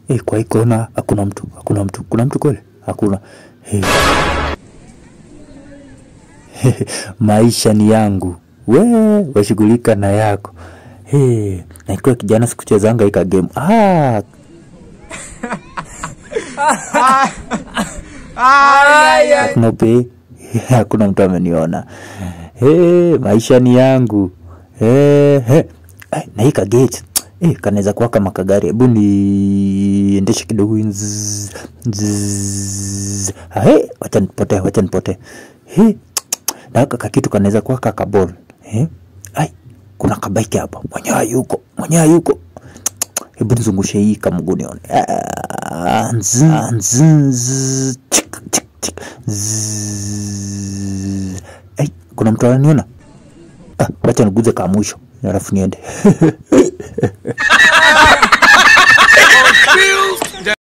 Eh, kwa hii kona hakuna mtu, hakuna mtu. Kuna mtu kweli? Hakuna. Eh. Maisha ni yangu, we washughulika na yako. Hey, na ikiwa kijana sikuchezanga ika game. Ah, hakuna upe, hakuna mtu ameniona. Hey, maisha ni yangu. Hey, hey. Ay, na hii kagate eh, kanaweza kuwa kama kagari. Hebu niendeshe kidogo. Nzzz, nzzz. Ah, hey, wacha nipotee, wacha nipotee. Hey, na haka kakitu kanaweza kuwa kakabol. Eh? Ai, kuna kabaiki hapa. Mwenyewe hayuko, mwenyewe hayuko. Hebu nizungushe hii kamguu nione. Ah, nzz, nzz, nzz, chik, chik, chik, nzz. Ai, kuna mtu ananiona? Ah, wacha niguze ka mwisho alafu niende.